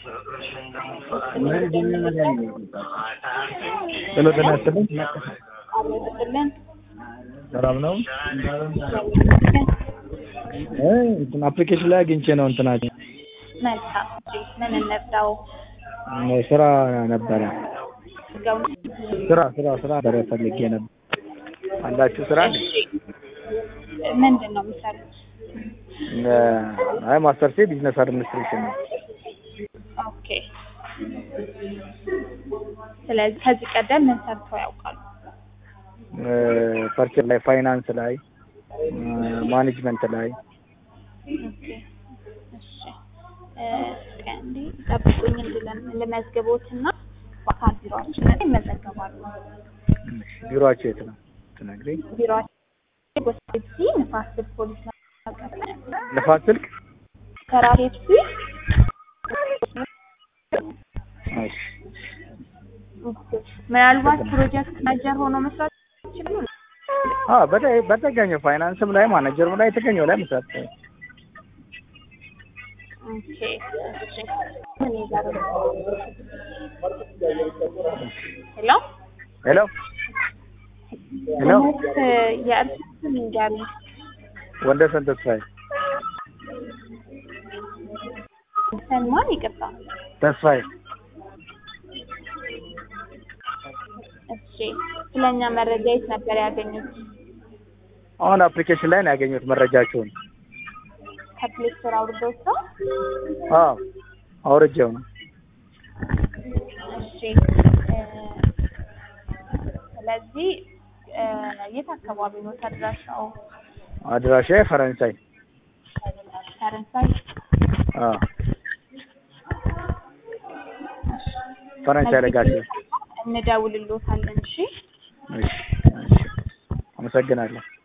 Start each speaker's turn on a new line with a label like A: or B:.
A: ሄሎ ጤና ይስጥልኝ።
B: አብረጥልን
A: ሰላም ነው? እ እንትን አፕሊኬሽን ላይ አግኝቼ ነው እንትናቸው
B: መልካም እሺ ምን እንርዳው
A: ስራ ነበረ
B: ገው
A: ስራ ስራ ስራ ነበረ ፈልጌ ነበር። አላችሁ ስራ አለ?
B: እሺ ምንድን ነው የሚሰሩት
A: እ አይ ማስተርሴ ቢዝነስ አድሚኒስትሬሽን ነው።
B: ኦኬ ስለዚህ ከዚህ ቀደም ምን ሰርተው ያውቃሉ
A: ፐርቸር ላይ ፋይናንስ ላይ ማኔጅመንት ላይ
B: ኦኬ እሺ እ እስኪ አንዴ ጠብቁኝ እንድለም ልመዝግቦትና በአካል ቢሮአችን ላይ ይመዘገባሉ
A: ቢሮአቸው የት ነው ትነግሪኝ?
B: ቢሮአችን ጎሳይሲ ንፋስ ስልክ ፖሊስ መቀበል
A: ልፋት ስልክ
B: ከራሴፕሲ
A: እሺ
B: ምናልባት ፕሮጀክት ማናጀር ሆኖ መስራት ይችላሉ
A: አ በተ- በተገኘው ፋይናንስም ላይ ማኔጀርም ላይ የተገኘው ላይ መስራት
B: ኦኬ እሺ ምን ይዛሩ ሄሎ
A: ሄሎ ሄሎ
B: ትምህርት የእርስ ስም ይንገሩ
A: ወንደሰን ተስፋዬ
B: ሰልማን ይቅርታ
A: ተስፋዬ
B: እሺ ስለኛ መረጃ የት ነበር ያገኙት
A: አሁን አፕሊኬሽን ላይ ነው ያገኘሁት መረጃቸውን።
B: ከፕሌይ ስቶር አውርደው ሰው
A: አዎ አውርጄው ነው።
B: እሺ እ ስለዚህ እ የት አካባቢ ነው ተድራሻው
A: አድራሻ ፈረንሳይ።
B: ፈረንሳይ
A: አዎ ፈረንሳይ ለጋቸው።
B: እንደውልሎታለን እሺ
A: እሺ እሺ አመሰግናለሁ።